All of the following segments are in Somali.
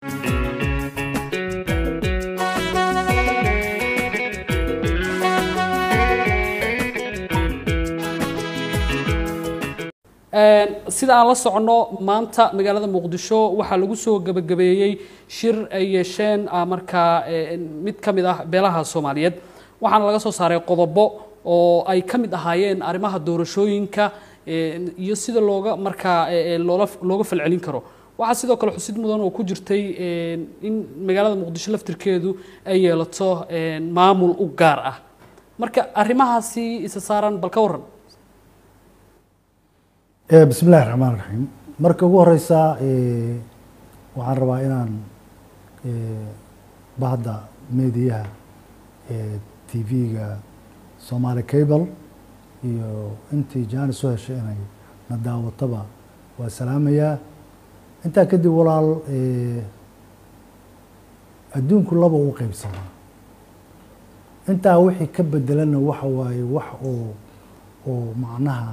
sida aan la soconno maanta magaalada muqdisho waxaa lagu soo gebagabeeyey shir ay yeesheen markaa mid ka mid ah beelaha soomaaliyeed waxaana laga soo saaray qodobo oo ay ka mid ahaayeen arrimaha doorashooyinka iyo sida looga markaa loola looga falcelin karo waxaa sidoo kale xusid mudan oo ku jirtay in magaalada muqdisho laftirkeedu ay yeelato maamul u gaar ah marka arrimahaasi isa saaran bal ka warran bismi illahi raxmaan raxiim marka ugu horeysa waxaan rabaa inaan bahda mediyaha t v-ga somaali cable iyo intii jaanis u heshay inay na daawataba waa salaamayaa intaa kadib walaal adduunku laba u qeybsamaa intaa wixii ka bedelana waxa waaye wax oo oo macnaha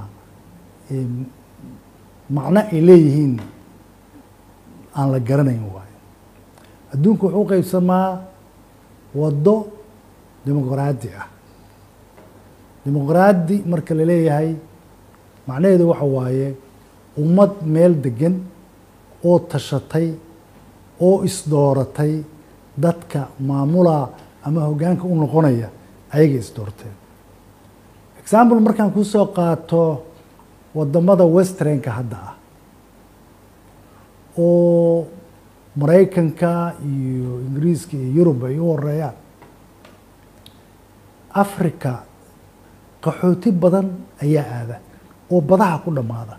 macno ay leeyihiin aan la garanayn waayo adduunku wuxuu qeybsamaa waddo dimuqraadi ah dimuqraadi marka la leeyahay macnaheedu waxa waaye ummad meel degan oo tashatay oo isdooratay dadka maamula ama hoggaanka u noqonaya ayaga isdoorteen example markaan kusoo qaato wadamada westernka hadda ah oo maraykanka iyo ingiriiska iyo yurub ay u horeeyaan africa qaxooti badan ayaa aada oo badaha ku dhammaada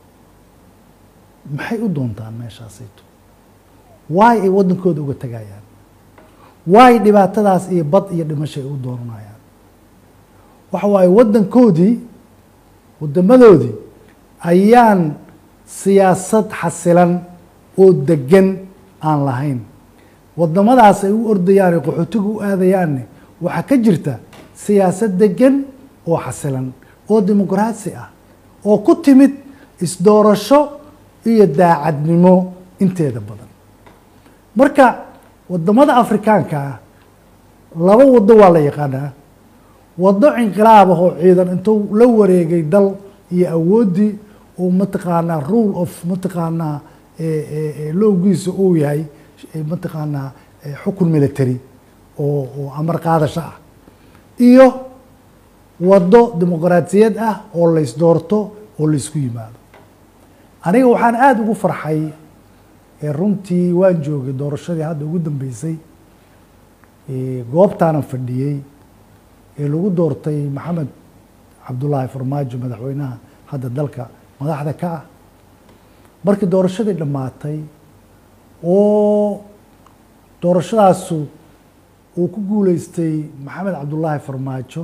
maxay u doontaan meeshaasayto waay ay waddankooda uga tegayaan waay dhibaatadaas iyo bad iyo dhimasho ay u doonanayaan waxa waaye waddankoodii waddamadoodii ayaan siyaasad xasilan oo degan aan lahayn waddamadaas ay u ordayaan ee qaxootiga u aadayaanne waxaa ka jirta siyaasad degan oo xasilan oo dimuqraasi ah oo ku timid isdoorasho iyo daacadnimo inteeda badan marka waddamada afrikaanka ah laba waddo waa la yaqaanaa waddo inqilaab ah oo ciidan intuu la wareegay dal iyo awooddii uu mataqaanaa rule of mataqaanaa lowgiisa uu yahay mataqaanaa xukun military oo oo amar qaadasho ah iyo waddo dimuqraatiyad ah oo laysdoorto oo laysku yimaado aniga waxaan aada ugu farxay runtii waan joogay doorashadii hadda ugu dambeysay goobtaanan fadhiyey ee lagu doortay maxamed cabdullaahi farmaajo madaxweynaha hadda dalka madaxda ka ah markii doorashadii dhammaatay oo doorashadaasu uu ku guuleystay maxamed cabdullaahi farmaajo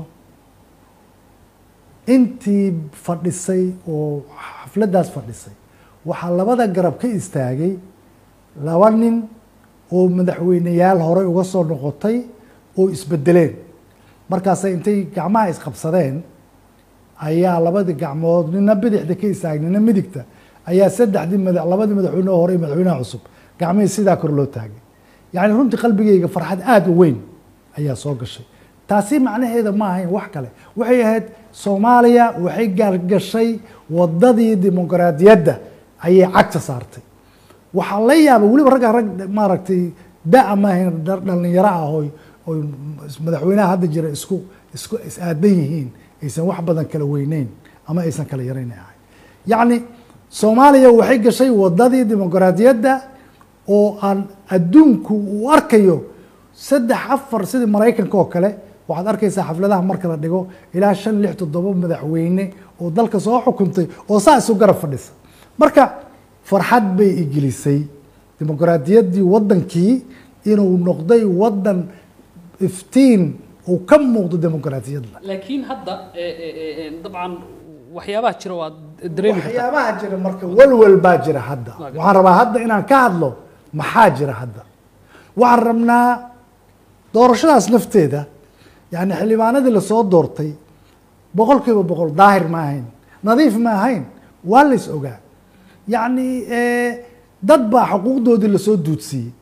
intii fadhisay oo xafladdaas fadhisay waxaa labada garab ka istaagay laba nin oo madaxweyneyaal horey uga soo noqotay oo isbedeleen markaasay intay gacmaha isqabsadeen ayaa labadii gacmood nina bidixda ka istaagay nina midigta ayaa saddexdii mada labadii madaxweyne oo hore iyo madaxweynaha cusub gacmihii sidaa kor loo taagay yacni runtii qalbigeyga farxad aada u weyn ayaa soo gashay taasi macnaheeda ma ahayn wax kale waxay ahayd soomaaliya waxay gaalgashay waddadii dimuqraadiyadda ayay cagta saartay waxaa la yaaba weliba ragga rag maaragtay da- maahayn dhalinyaro ah oy oy madaxweynaha hadda jira isku isku is-aadan yihiin aysan wax badan kala weyneyn ama aysan kala yarayn ahay yacni soomaaliya waxay gashay waddadii dimuqraadiyadda oo aan adduunku uu arkayo saddex afar sidii maraykanka oo kale waxaad arkaysaa xafladaha marka la dhigo ilaa shan lix toddoba madaxweyne oo dalka soo xukuntay oo saa isu garab fadhisa marka farxad bay igelisay dimuqraadiyaddii waddankii inuu noqday waddan iftiin uu ka muuqdo dimuqraadiyadda laakiin hadda dabcan waxyaabaha jira waa dareemi kartaa waxyaabaha jira marka walwal baa jira hadda waxaan rabaa hadda inaan ka hadlo maxaa jira hadda waxaan rabnaa doorashadaas lafteeda yani xildhibaanadii lasoo doortay boqol kiiba boqol daahir ma ahayn nadiif ma ahayn waa lays ogaa yacni dad baa xuquuqdoodii lasoo duudsiiyey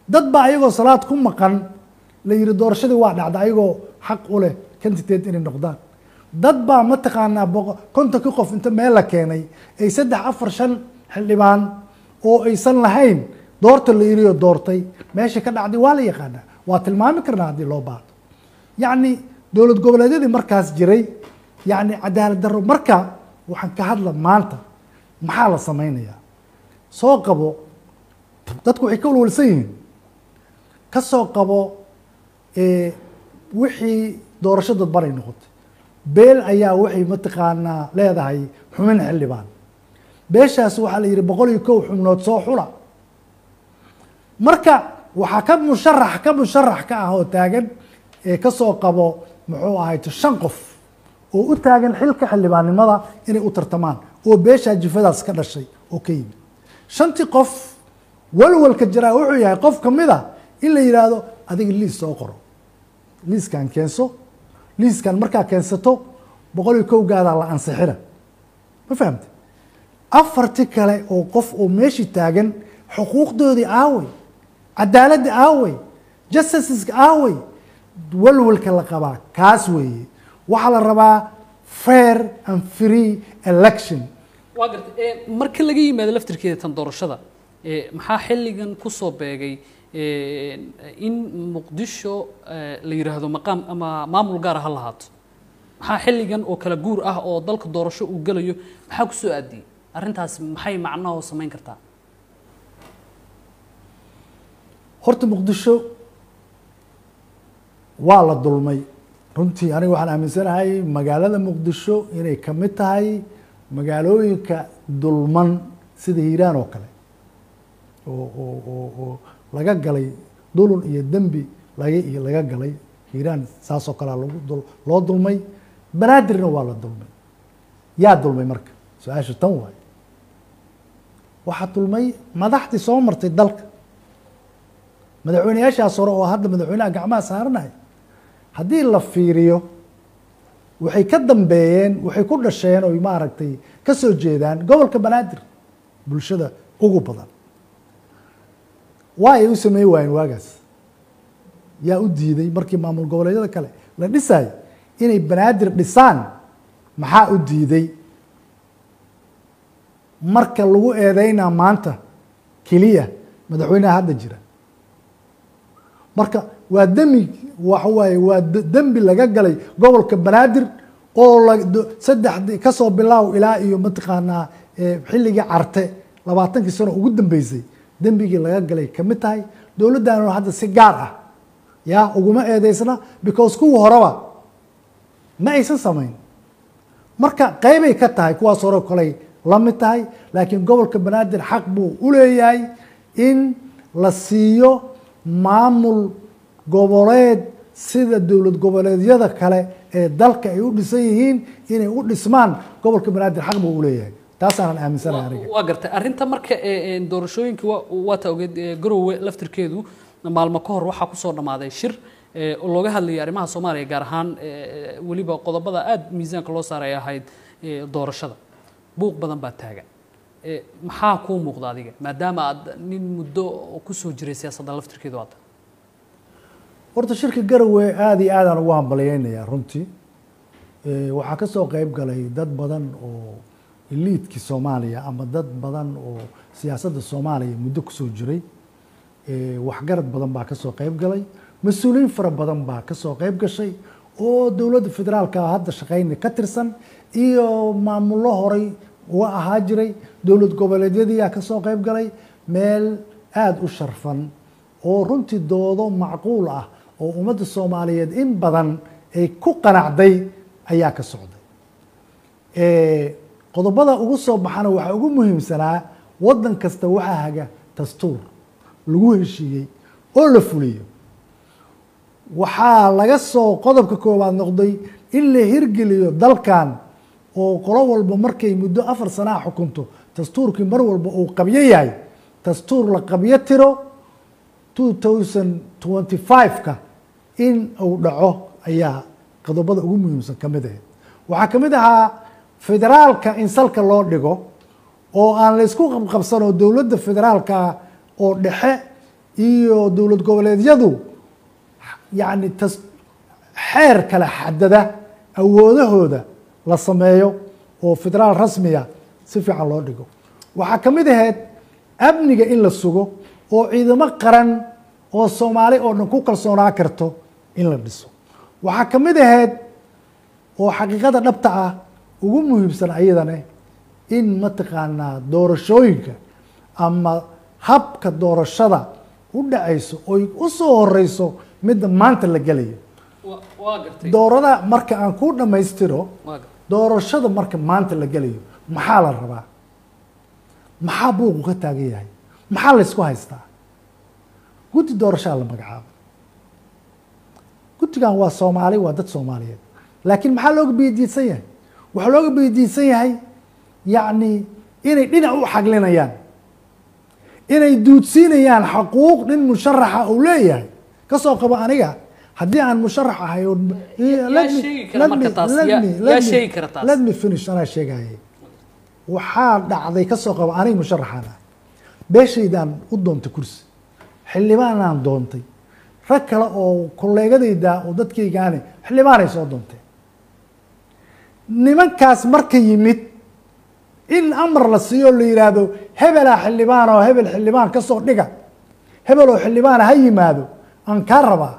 dad baa ayagoo salaad ku maqan la yihi doorashadii waa dhacda ayagoo xaq u leh candidate inay noqdaan dad baa mataqaanaa boqo- kontonkii qof inta meel la keenay ay saddex afar shan xildhibaan oo aysan lahayn doorta la yiriyo doortay meesha ka dhacday waa la yaqaanaa waa tilmaami karnaa haddii loo baahdo yacni dowlad goboleedyadii markaas jiray yacni cadaalad darro marka waxaan ka hadla maanta maxaa la sameynayaa soo qabo dadku waxay ka walwalsan yihiin ka soo qabo eh, wixii doorasho dadban ay noqotay beel ayaa waxay mataqaanaa leedahay xumin xildhibaan beeshaas waxaa la yidhi boqol iyo kow xubnood soo xula marka waxaa ka musharax ka musharax ka ah oo taagan ee kasoo qabo muxuu ahayto shan qof oo u taagan xilka xildhibaannimada inay u tartamaan oo beeshaa jifadaas ka dhashay oo ka yimid shantii qof walwalka jiraa wuxuu yahay qof kamid a in la yidhaahdo adiga liis soo qoro liiskan keenso liiskan markaa keensato boqol iyo kowgaadaa la ansixina ma fahamte afarti kale oo qof oo meeshii taagan xuquuqdoodii aawey cadaaladda aawey justiceska aawey walwalka la qabaa kaas weeye waxaa la rabaa fair and free election waa gartay ee, marka laga yimaado laftirkeeda tan doorashada ee, maxaa xilligan kusoo beegay ee, in muqdisho ee, la yidhaahdo maqaam ama maamul gaara ha lahaato maxaa xilligan oo kala guur ah oo dalka doorasho uu gelayo maxaa kusoo aadiyey arrintaas maxay macnaha oo samayn kartaa horta muqdisho waa la dulmay runtii aniga waxaan aaminsanahay magaalada muqdisho inay kamid tahay magaalooyinka dulman sida hiiraan oo kale oo oo oo oo laga galay dulun iyo dembi laga iyo laga galay hiiraan saas oo kalea lagu dul loo dulmay banaadirna waa la dulmay yaa dulmay marka su-aasha tan waayo waxaa dulmay madaxdii soo martay dalka madaxweyneyaashaas hore oo hadda madaxweynaha gacmaha saaranahay haddii la fiiriyo waxay ka dambeeyeen waxay ku dhasheen oy maaragtay ka soo jeedaan gobolka banaadir bulshada ugu badan waa ay u sameyn waayeen waagaas yaa u diiday markii maamul goboleedyada kale la dhisay inay banaadir dhisaan maxaa u diiday marka lagu eedeynaa maanta keliya madaxweynaha hadda jira marka waa demi waxa waaye waa d- dembi laga galay gobolka banaadir oo la do- saddex kasoo bilaaw ilaa iyo mataqaanaa eh, xilligii carte labaatankii sano ugu dambeysay dembigii laga galay kamid tahay dowladdan hadda si gaar ah ya uguma eedeysna because kuwii horeba ma aysan samayn marka qeybay ka tahay kuwaas hore koley la mid tahay laakiin gobolka banaadir xaq buu u leeyahay in la siiyo maamul goboleed sida dowlad goboleedyada kale ee dalka ay u dhisan yihiin inay u dhismaan gobolka banaadir xaq buu u leeyahay taasaanan aaminsanahay aniga waa gartay arrinta marka ee, ee, doorashooyinka waa- waata ogeed ee, garowe laftirkeedu maalmo ka hor waxaa kusoo dhammaaday shir ee, oo looga hadlayay arrimaha soomaaliya gaar ahaan ee, weliba qodobada aada miisaanka loo saaray ahayd ee, doorashada buuq badan baa taagan Ee, maxaa kuu muuqda adiga maadaama aad nin muddo kusoo jiray siyaasadda laftirkeedu aad tahay horta shirka garowe aada iyo aadaan ugu hambalyeynayaa runtii Eh, waxaa ka soo qeyb galay dad badan oo eliidkii soomaaliya ama dad badan oo siyaasadda soomaaliya muddo kusoo jiray Eh, waxgarad badan baa kasoo qeyb galay mas-uuliyiin fara badan baa kasoo qeyb gashay oo dowladda federaalka hadda shaqeyna ka tirsan iyo maamullo horay uga ahaa jiray dowlad goboleedyadiyaa kasoo qeyb galay meel aada u sharfan oo runtii doodo macquul ah oo ummadda soomaaliyeed in badan ay ku qanacday ayaa ka socday Eh, qodobada ugu soo baxana waxaa ugu muhiimsanaa waddan kasta waxaa haga dastuur lagu heshiiyey oo la fuliyo waxaa laga soo qodobka koowaad noqday in la hirgeliyo dalkan oo qolo walba markay muddo afar sanaa xukunto dastuurkii mar walba uu qabyo yahay dastuur la qabyo tiro 2025ka in uu dhaco ayaa qodobada ugu muhiimsan ka mid ahayd waxaa ka mid ahaa federaalka in salka loo dhigo oo aan la isku qabqabsan oo dowladda federaalka oo dhexe iyo dowlad goboleedyadu yacni tas xeer kala xadada awoodahooda la sameeyo oo federaal rasmiya si fiican loo dhigo waxaa ka mid ahayd amniga in la sugo oo ciidamo qaran oo soomaali oo dhan ku kalsoonaa karto in la dhiso waxaa ka mid ahayd oo xaqiiqada dhabta ah ugu muhiimsan ayadane in mataqaanaa doorashooyinka ama habka doorashada u dhacayso oy u soo horeyso midda maanta la gelayo Wa- waa gartay doorada marka aan ku dhammaystiro waa gartay doorashada marka maanta la gelayo maxaa la rabaa maxaa buuqu ka taagan yahay maxaa la ysku haystaa guddi doorashaa la magacaabo guddigan waa soomaali waa dad soomaaliyeed laakiin maxaa looga biyadiidsan yahay waxaa looga biyadiidsan yahay yacni inay dhinac u xaglinayaan inay duudsiinayaan xaquuq nin musharaxa uu leeyahay kasoo qabo aniga haddii aan musharax ahay oo let me- sheegi kara let marka me- taas? let Yaa- me- yaa let me- sheegi kara taas? let me finish anaa sheegayay waxaa dhacday kasoo qabo aniga musharaxaan ah beeshaydaan u doontay kursi xildhibaanaan doontay rag kale oo kolleegadayda oo dadkaygaane xildhibaanay soo doonteen nimankaas marka yimid in amar la siiyo la yidhaahdo hebelaa xildhibaan oo hebel xildhibaan ka soo dhiga hebel oo xildhibaana ha yimaado aan kaa rabaa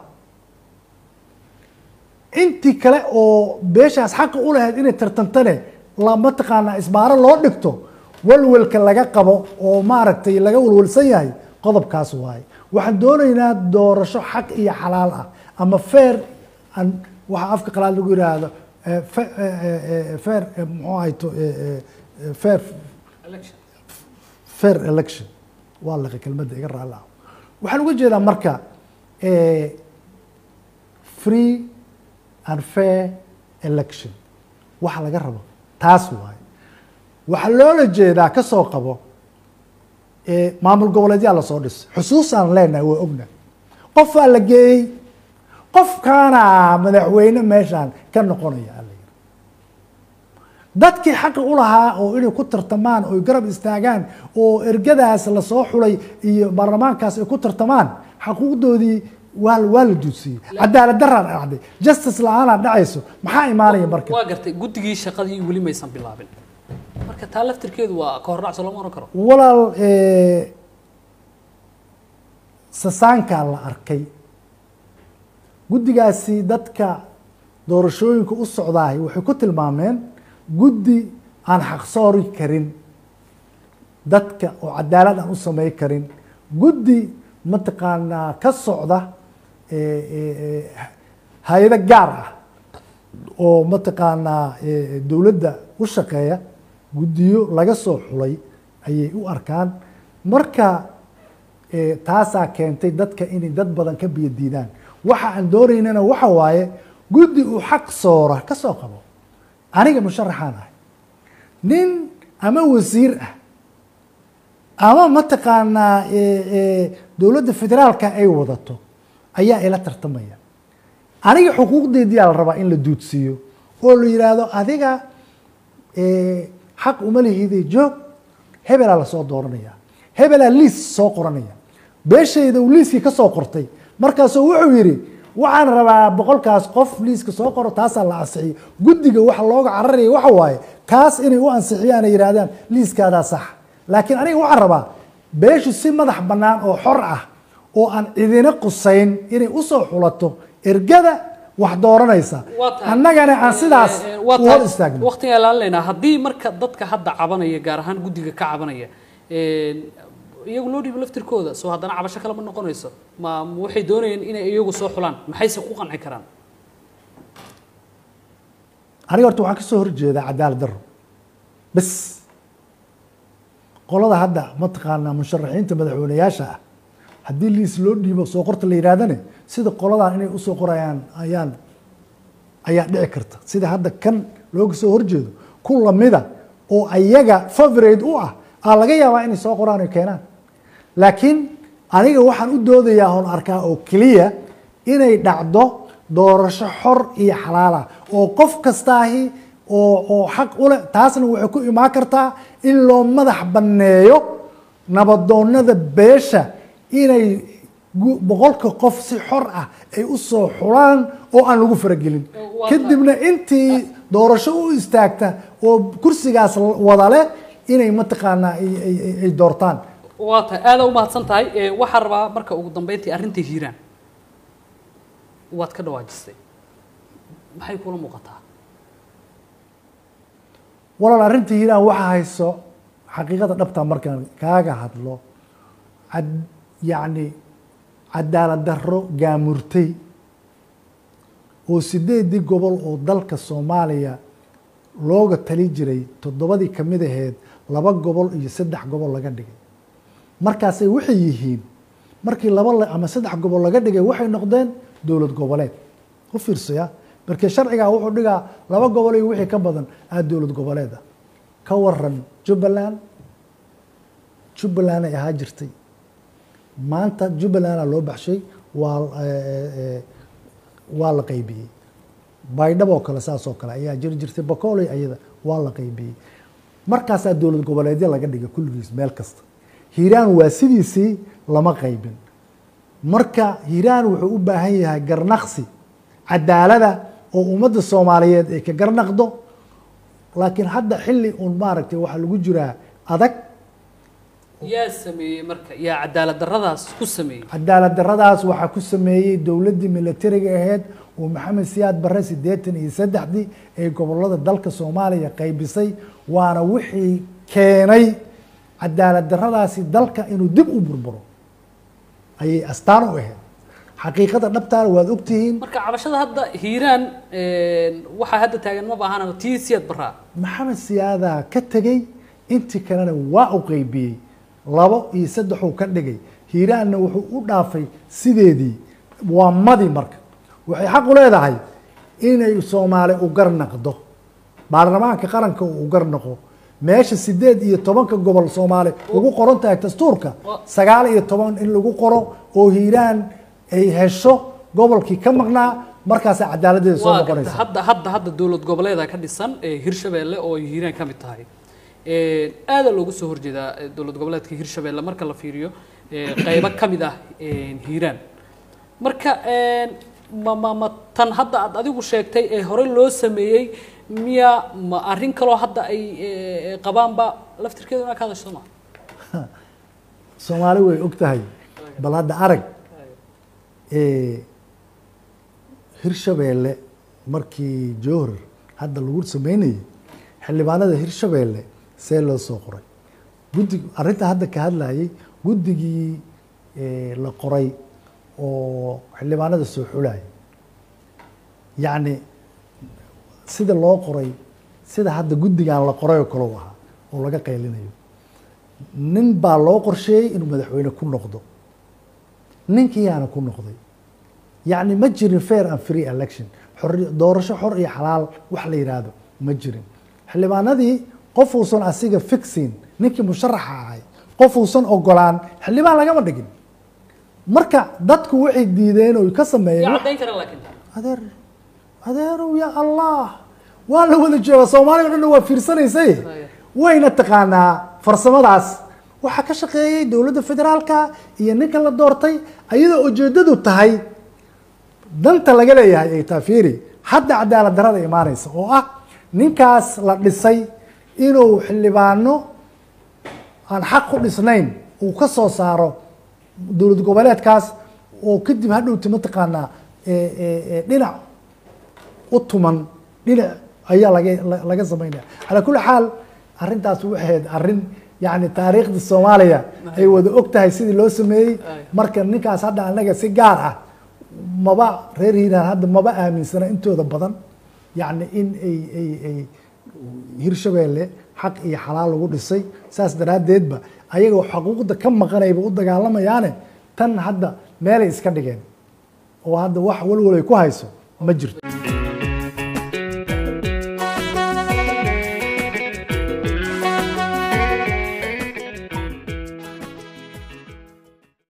intii kale oo beeshaas xaqa u lahayd inay tartantane la mataqaanaa isbaaro loo dhigto walwalka laga qabo oo maaragtay laga walwalsan yahay qodobkaas waaye waxaan doonaynaa doorasho xaq iyo xalaal ah ama fair an waxaa afka qalaad lagu yidhaahdo eh, fe- eh, eh, eh, fair eh, muxuu ahayto eh, eh, eh, fair election fair election waa laqay kelmadda iga raalli ah waxaan uga jeedaa marka eh, free and fair election waxa laga rabo taas waaye waxaa loola jeedaa ka soo qabo eh, maamul goboleedyaa lasoo dhisay xusuusaan leenahay waa ogna qofaa la geeyey qofkaana madaxweyne meeshaan ka noqonaya aa la yidhi dadkii xaqa u lahaa oo inay ku tartamaan oo garab istaagaan oo ergadaas lasoo xulay iyo baarlamaankaas ay ku tartamaan xaquuqdoodii waa waa la duudsiyey cadaalad daraan dhacday justice la-aanaa dhacayso maxaa imaanaya marka waa gartay guddigii shaqadii weli maysan bilaabin marka taa laftirkeedu waa ka hordhacso lama oran karo walaal eh, sasaankaa la arkay guddigaasi dadka doorashooyinka u socdaahay waxay ku tilmaameen guddi aan xaqsoori karin dadka oo cadaalad aan u samey karin guddi mataqaanaa ka socda eh, eh, eh, hay-ado gaar ah oo mataqaanaa eh, dowladda u shaqeeya guddiyo laga soo xulay ayay u arkaan marka eh, taasaa keentay dadka inay dad badan ka biyo diidaan waxa aan doonaynana waxa waaye guddi uu xaq soora ka soo qabo aniga musharaxaan ahay nin ama wasiir ah ama mataqaanaa eh, eh, dowladda federaalka ay wadato ayaa ila tartamaya aniga xuquuqdeediyaa la rabaa in la duudsiiyo oo la yidhaahdo adiga eh, xaq uma lihide joog hebelaa lasoo dooranaya hebelaa liis soo qoranaya beeshayda uu liiskii ka soo qortay markaasuu wuxuu yidhi waxaan rabaa boqolkaas qof liiska soo qoro taasaa la ansixiyey guddiga waxa looga cararaya waxa waaye kaas inay u ansixiyaan ay yidhaahdaan liiskaadaa sax laakiin aniga waxaan rabaa beeshu si madax bannaan oo xor ah oo aan cidina qusayn inay usoo xulato ergada wax dooranaysa Waa tahay. annagana aan sidaas Eh, eh, waa u hor tahay. istaagno waqtigaan ilaalinaynaa haddii marka dadka hadda cabanaya gaar ahaan guddiga ka cabanaya eh, iyagu loo dhiibo laftirkooda soo haddana cabasho kale ma noqonayso ma ma waxay doonayeen inay iyagu soo xulaan maxayse ku qanci karaan aniga horta waxaan kasoo horjeedaa cadaalad daro bes qolada hadda mataqaanaa musharaxiinta madaxweyneyaasha ah haddii liis loo dhiibo soo qorta la yidhahdane sida qoladan inay usoo qorayaan ayaan ayaa dhici karta sida hadda kan looga soo horjeedo ku lamida oo ayaga favorate u ah aa laga yaabaa inay soo qoraan oo keenaan laakiin aniga waxaan u doodayaa oon arkaa oo keliya inay dhacdo doorasho xor iyo xalaal ah oo qof kastaahi oo oo xaq u leh taasna waxay ku imaan kartaa in loo madax banneeyo nabadoonnada beesha inay gu- boqolka qof si xor ah ay u soo xulaan oo aan lagu faragelin Waa kadibna intii doorasho u istaagta oo kursigaas wada leh inay mataqaanaa ay- ay ay- ay doortaan waa tahay aada u mahadsan tahay Eh, waxaan rabaa marka ugu dambeyntii arrinta hiiraan waad ka dhawaajisay maxay kula muuqataa walaal arrinta hiiraan waxaa hayso xaqiiqada dhabta markaan kaaga hadlo cad yacni cadaalad darro gaamurtay oo sideedii gobol oo dalka soomaaliya looga tali jiray toddobadii ka mid aheed laba gobol iyo saddex gobol laga dhigay markaasay waxay yihiin markii laba la- ama saddex gobol laga dhigay waxay noqdeen dowlad goboleed u fiirsaya markii sharcigaa wuxuu dhigaa laba gobol iyo wixii ka badan aa dowlad goboleed ah ka waran jubbaland jubbaland ay ahaa jirtay maanta jubbalandaa loo baxshay waa eh, eh, waa la qaybiyey baydhab oo kale saas oo kale ayaa jiri jirtay bakooley ayada waa la qaybiyey markaasaa dowlad goboleedyo laga dhigay kulligiis meel kasta hiiraan waa sidiisii lama qaybin marka hiiraan wuxuu u baahan yahay garnaqsi cadaalada oo ummadda soomaaliyeed ay ka garnaqdo laakiin hadda xilli un maaragtay waxaa lagu jiraa adag yaa sameeyey marka yaa cadaalad darradaas ku sameeyey cadaalad darradaas waxaa ku sameeyey dowladdii militariga aheyd oo maxamed siyaad barre siddeetan iyo saddexdii ee gobolada dalka soomaaliya qaybisay waana wixii keenay cadaalad darradaasi dalka inuu dib u burburo ayay astaan u ahayd xaqiiqada dhabtaana waad ogtihiin marka cabashada hadda hiiraan waxaa hadda taagan ma baahana tii siyaad baraa maxamed siyaadaa ka tegey intii kalena waa u qaybiyey labo iyo saddexuu ka dhigay hiiraanna wuxuu u dhaafay sideedii waa madi marka waxay xaq u leedahay inay soomaali u garnaqdo baarlamaanka qaranka uu u garnaqo meesha sideed iyo tobanka gobol soomaali ugu qoran tahay dastuurka sagaal iyo toban in lagu qoro oo hiiraan ay hesho gobolkii ka maqnaa markaasa cadaaladeeda soo waa garta noqonaysa hadda hadda hadda dowlad goboleeda ka dhisan ee hirshabeelle oo ay hiiraan ka mid tahay aada loogu soo horjeedaa eh, dowlad goboleedka hirshabeelle marka la fiiriyo eh, qaybo ka mid ah eh, hiiraan marka eh, ma ma ma tan hadda aad adigu sheegtay ee horey loo sameeyey miya ma arrin kaloo hadda ay eh, qabaanba laftirkeedu inaa ka hadasho ma soomaali way og tahay bal hadda arag ee, hirshabeelle markii jowhar hadda lagu sameynayay xildhibaanada hirshabeelle see loo soo qoray guddi arrinta hadda ka hadlayay guddigii ee, la qoray oo xildhibaanada soo xulayay yacni sida loo qoray sida hadda guddigan la qoray oo kale u ahaa oo laga qaylinayo nin baa loo qorsheeyey inuu madaxweyne ku noqdo ninkiiyaana ku noqday yacni ma jirin fair and free election xorri- doorasho xor iyo xalaal wax la yidhaahdo ma jirin xildhibaanadii qof uusan asiga fixin ninkii musharaxa ahay qof uusan ogolaan xildhibaan lagama dhigin marka dadku waxay diideen oo ka sameeyeen yaa wax- caddayn kara laakiin adeer adeerow ya allah waa la wada jooga soomaaliya o dhan waa fiirsanaysay wayna taqaanaa farsamadaas waxaa ka shaqeeyey dowladda federaalka iyo ninka la doortay ayadoo ujeedadu tahay danta laga leeyahay ay tahay fiiri hadda cadaalad darada imaanaysa oo ah ninkaas la dhisay inuu xildhibaano aan xaq ku dhisnayn uu ka soo saaro dowlad goboleedkaas oo kadib hadhowti mataqaanaa ee, ee, ee, dhinac u tuman dhinac ayaa laga la- laga samaynaya calaa kulli xaal arrintaas waxay ahayd arrin yacni taariikhda soomaaliya ay wada og tahay sidii loo sameeyey marka ninkaas hadda anaga si gaar ah maba reer hiiraan hadda maba aaminsana intooda badan yacni in ay ay ay hirshabeelle xaq iyo xalaal lagu dhisay saas daraaddeedba ayagoo xuquuqda ka maqanayba u dagaalamayaane tan hadda meelay iska dhigeen oo hadda wax walwalay ku hayso ma jirto